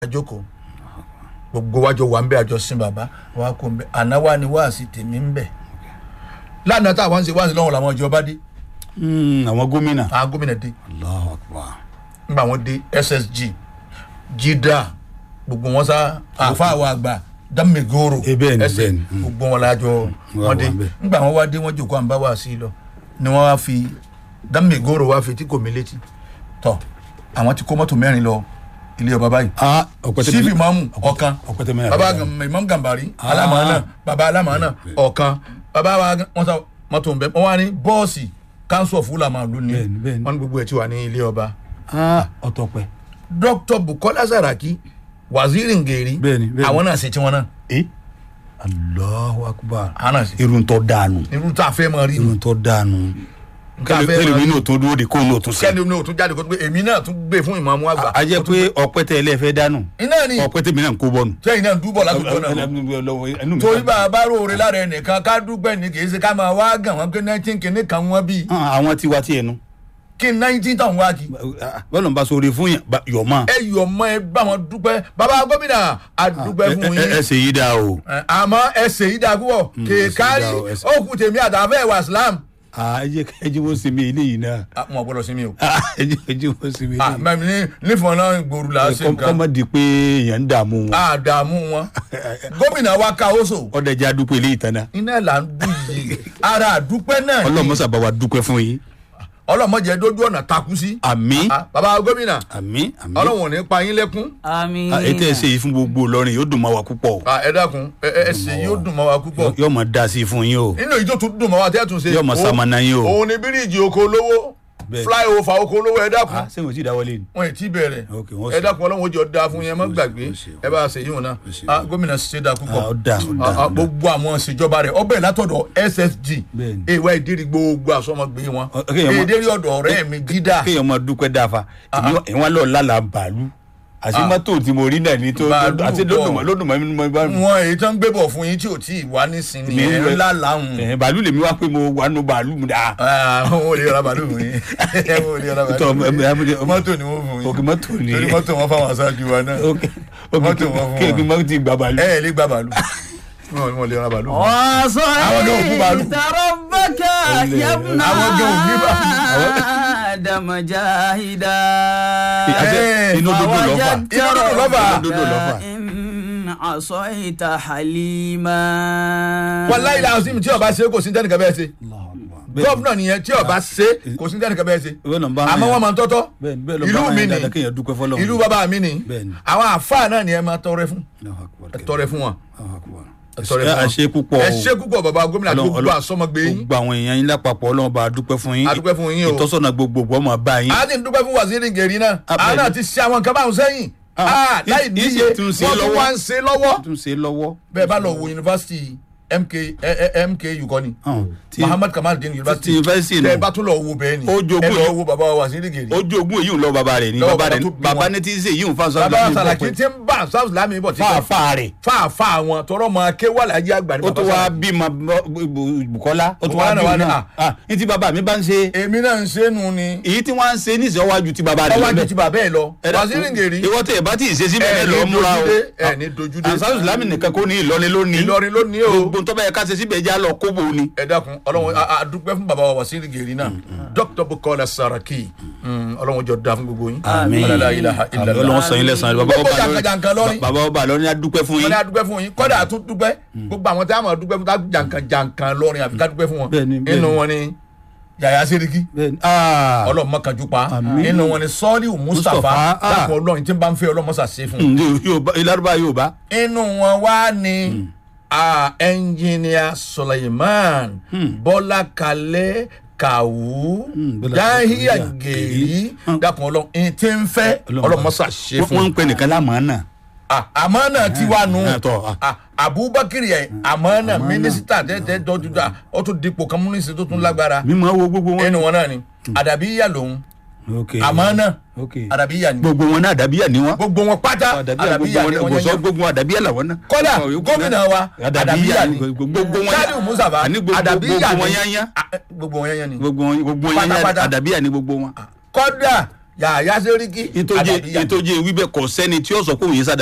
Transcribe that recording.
àjókòó gbogbo wájọ wà ń bẹ àjọ sin bàbá wa kó ń bẹ àná wa ni wáàsí tèmi ń bẹ lánàá tá àwọn ń ṣe wáàsí lọ́wọ́ làwọn ìjọba dé Mm, àwọn gómìnà. àwọn gómìnà dé Allahu Akbar. nígbà wọn dé ssg jida gbogbo wọn sá àfa àwọn àgbà dámẹgòrò Eh, bẹ́ẹ̀ ni, ẹsẹ bẹ́ẹ̀ ni. Mm. gbogbo wọn lájọ wà wọn dé wà ń bẹ̀. nígbà wọn wá dé wọn jòkó à ń bá wá sí i lọ ni wọn wá fi dámẹgòrò wá fi tí kò mí létí tọ àwọn ti kó mọ́tò mẹ́rin lọ ilé ọba báyìí ah ọ̀pẹ̀tẹ̀ sífì mamu ọ̀kan ọ̀pẹ̀tẹ̀ mẹ́rin. baba imam gambari alamana baba alamana ọ̀kan baba wa wọn sọ mọ́tò nbẹ wọn wá ní bọ́ọ̀sì council of ulama ló ní Bẹ́ẹ̀ni, bẹ́ẹ̀ni. wọn ní gbogbo ẹ̀ tí wà ní ilé ọba ah ọ̀tọ̀pẹ̀. dr bukola saraki waziri ngeri Bẹ́ẹ̀ni, bẹ́ẹ̀ni. àwọn náà ṣe tiwọn náà eh Allahu Akbar. àwọn náà ṣe irun tó dànù. irú tá a fẹ́ mọ rí irun tó dànù. tá a fẹ́ kẹlẹ mọ mi rí n'o tó dúró de kó n'o tún sẹ. kẹ́ni o tún jáde kó tó pé èmi náà tún gbé fún ìmọ̀ àgbà a jẹ pé ọ̀pẹ̀tẹ̀ ilé fẹ́ dànù. iná ni ọ̀pẹ̀tẹ̀ mi náà ń kó bọ́nu. sẹ́yìn náà ń dúbọ̀ lágbègbè náà torí bá a bá róore lára ẹnìkan ká dúpẹ́ ní kì í ṣe ká máa wá gàn wọ́n pé nineteen kìíní kan wọ́n bí àwọn tiwa tiẹ̀ nu. kí nineteen tàn wá kí. bọ́lá ń bá sọ̀rọ̀ fún yàn bá- yọ̀ mọ́. ẹ yọ̀ mọ́ ẹ bá wọn dúpẹ́ bàbá gómìnà a dúpẹ́ fún ẹ ẹ yín ṣe yí dáa o. Ẹ, àmọ́ ẹsẹ̀ yìí dà púpọ̀ kéèkárí ẹsẹ̀ yìí dá o, ẹsẹ̀- ó kù tèmi àtàfẹ́ ìwà islam. ẹ jẹ́ ẹ jẹ́ wọ́n sinmi eléyìí náà. Ah, wọn gbọ́dọ̀ sí mi o. ẹ jẹ́ ẹ jẹ́ wọ́n sinmi Ah, eléyìí. mẹ́mi ní nífọ̀n náà gbòòrò là á ṣe kọ́ nǹkan. mọ́ di pé èèyàn ń dààmú wọn. àdààmú wọn gómìnà wa ká oṣù ọ̀dẹ̀ jẹ́ adúpẹ́ eléyìí tán náà. iná là ń dùn yìí ara àdúpẹ́ náà ni ọlọ́mọ sábà wa dúpẹ́ fún yín. ọlọ́mọdé dójú ọ̀nà takú sí. àmín Ah, bàbá gómìnà àmín àmín. ọlọ́wọ̀n ò ní pa yín lẹ́kún. àmín. Ah, ètò ẹ̀sẹ̀ yìí fún gbogbo Ìlọrin yóò dùn mọ́ wa púpọ̀. Ah, ẹ dákun ẹ ẹ ẹsẹ̀ yóò dùn mọ́ wa púpọ̀. yóò mọ̀ dá sí i fún yín o. nínú èyí tó tún dùn mọ́ wa tẹ́ tún ṣe. Yóò mọ òun- sàmánà yín o. òun ni bíríìjì oko olówó Bẹ́ẹ̀. flyover oko olówó ẹ dákun. ah sẹ́wọ̀n tí dáwọ́lé ni. wọn ì tí bẹ̀rẹ̀ Ok, wọ́n ẹ ṣe. dákun ọlọ́run ojú ọ̀dà fún yẹn má ṣe, gbàgbé wọ́n ṣe. ẹ bá a ṣe yíwọn náà ṣe. Ah, gómìnà ṣe dá Ah, púpọ̀ ó dà, ó dà, Ah, ah, ó dà. gbogbo àwọn ìṣèjọba rẹ̀ ọbẹ̀ látọ̀dọ̀ ssg Bẹ́ẹ̀ni. èèwà ìdírí gbogbo àsọmọgbé wọn Ọ- kéèyàn mọ- èdèrí ọ̀dọ̀ ọ̀rẹ́ mi dídà kéèyàn máa dúpẹ́ dáfa ìwọ́n lọ lálà bàálù àti mọ́tò tí mo rí náà ní tó Bàálù àti bọ̀. lódùmọ̀ lódùmọ̀ mi ni mo bá mi. wọn èyí tó ń gbé bọ̀ fún yín tí ò tí ì wá nísìnyí Mi ń ẹ̀ lọ- ńlá làwọn Ẹ̀hẹ̀, bàálù lèmi wá pé mo wà nù bàálù mu dáa. wọn ò lè ra bàálù fún yín wọn ò lè ra Tọ́, bàálù fún ẹ- ẹ- yín ẹ- mọ́tò ni wọ́n fún yín òkè mọ́tò ni. torí mọ́tò wọn fáwọn aṣáájú wa náà Ok, ok, mọ́tò wọn fún kí wa. kí mọ́tò ti gbà bàálù. ẹ ẹ lè gba bàálù wọn ò lè ra bàálù fún yín. wàásù Àwọn náà ò kú bàálù. ìtàrọ̀bàkà yabna Àwọn gan ò ní bá- Adama jahida. Àti Ẹ, inú dúdú lọ́fà. Inú dúdú lọ́fà. Inú dúdú lọ́fà. in asaita halima. wàláyé làásìm tí ọba ṣe kò sí tẹnìkan bẹ́ẹ̀ ṣe gọ́ọ̀nà nìyẹn tí ọba ṣe kò sí tẹnìkan bẹ́ẹ̀ ṣe Bẹ́ẹ̀ ló ń bá àmọ́ wọn wọn máa ń tọ́tọ́ Bẹ́ẹ̀ni, bẹ́ẹ̀ ló ń bá ìlú wọn mi yẹn ni dáadáa kéèyàn dúpẹ́ fọ́lọ́run. ìlú bàbá mi ni Bẹ́ẹ̀ni. àwọn àfáà náà ni ẹ máa tọrẹ fún Allahu Akbar. ẹ tọrẹ fún wọn Allahu Akbar. ẹ tọrẹ fún ẹ wọn ṣe púpọ̀ ẹ o. ṣe púpọ̀ bàbá gómìnà Ọlọ́run- gbogbo Ọlọ́run- àsọmọgbé yín gbogbo àwọn èèyàn yín lápapọ̀ ọlọ́run bá a dúpẹ́ fún yín A dúpẹ́ fún yín o. ìtọ́sọ̀nà gbogbogbò ọmọ bá yín. a ti ń dúpẹ́ fún waziri gèrè náà Ah, àwọn bẹ́ẹ̀ni. náà ti ṣe àwọn nǹkan báwọn sẹ́yìn Ah, Ah, láì yìí- níye yìí sì tún ṣe wọ́n tún lọ́wọ́. wá ń ṣe lọ́wọ́ tún ṣe lọ́wọ́. bẹ́ẹ̀ bá lọ wo yunifásitì mk ẹ- ẹ- mku kọ́ ni Hàn, tí- muhammad kamal din tí yunifásitì yunifásitì tẹ́ ẹ nù. bá tún lọ wo bẹ́ẹ̀ ni Ó jogún ẹ lọ yìí. wo bàbá wa waziri gèrè ojú ogún èyí ń lọ bàbá rẹ̀ ní Lọ́wọ́ bàbá bàbá rẹ̀ tó bí bàbá wọn. ní tí ń ṣe yìí ń fa sọ́dọ̀ bàbá sàlàkì tí ń bá south lami bọ̀ tí fáfá rẹ̀ fáàfáà wọn tọrọ mọ akéwàlájì àgbà ní ó tún bàbá wá Sàlàkí. bímọ Bùkọ́lá ó tún Bùkọ́lá wá náà wá ní, bímọ ah. náà ní tí bàbá mi bá ń ṣe èmi náà ń ṣe nu ni èyí tí wọ́n ń ṣe níṣẹ́ wájú tí bàbá rẹ̀ ọwọ́ àjò lọ́bẹ̀. ti bàbá ẹ lọ Ẹ dákun, waziri gèrè ìwọ tẹ ẹ bá tí ì ṣe síbẹ̀ ẹ ẹ ní lọ múra o dojúdé ẹ ní dojúdé ansaru islam nìkan kò ní Ìlọrin lónìí Ìlọrin ló ní o gbogbo ntọ́ bẹ́ẹ̀ ká ṣe síbẹ̀ já lọ kóbó ni. ẹ dákun ọlọ́run a- a dúpẹ́ fún bàbá wa waziri gèrè náà dr bukola saraki Mm, ọlọ́run jọ da fún gbogbo yín Àmín. Ọlá ilaha illallah. Ọlọ́run sọ yín lẹ́sàn-án bàbá Gbogbo ọba jàǹkàjàǹkà lọ́rin. bàbá ọba lọ́rin á dúpẹ́ fún wọn yín. ní a dúpẹ́ fún yín kọ́dà a tún dúpẹ́ gbogbo àwọn tí a máa dúpẹ́ fún tá jàǹkàn jàǹkàn lọ́rin àfi ká dúpẹ́ fún wọn Bẹ́ẹ̀ni, bẹ́ẹ̀ni. inú wọn ni yàyà seriki Bẹ́ẹ̀ni, ah. ọlọ́run mọ́kànjú pa Àmín. inú wọn ni sọ́ọ́lì mustapha Mustapha, ah. dákun ọlọ́run tí ń bá ń fẹ́ ọlọ́mọṣà ṣe fún un Mm, yóò- yóò bá- Ìlárúbá yóò bá. inú wọn wá ní ah, ẹnjìnìà suleiman bọ́lá kalẹ́ kàwú Mm, Bọ́lá dáhìá Kalẹ́, gèrí Mm. dákun ọlọ́run ẹni tí ń fẹ́ ọlọ́mọṣà ṣe Wọ́n- fún wọ́n un ń pè nìkan lámàánà. Ah, àmọ́nà tí wà nù ẹ, tọ́, ah. Ah, abubakar yẹ àmọ́nà mínísítà tẹ́tẹ́ tọ́jú dá ó tún dipò kan mínísítà tó tún lágbára mímọ wo gbogbo wọn. ẹnu wọn náà ni àdàbíyà lòun ok àmọ́nà ok àdàbíyà ni gbogbo wọn náà àdàbíyà ni wọn. gbogbo wọn pátá àdàbíyà gbogbo àdàbíyà ni wọn wọn kò sọ yẹn gbogbo wọn àdàbíyà làwọn náà. kódà Àwọn yòókù gómìnà náà, wa àdàbíyà ni gbogbo wọn sadiu musaba àní gbogbo àdàbíyà gbogbo wọn ni yányá Ah, eh, gbogbo wọn yányá ni gbogbo wọn gbogbo wọn yányá Pátápátá. àdàbíyà ni gbogbo wọn. kódà yàyà sẹ́ríkì ìtòjé Àdàbíyà. ìtòjé wíbẹ̀ kọ̀ sẹ́ni tí ó sọ pé òun yé sádà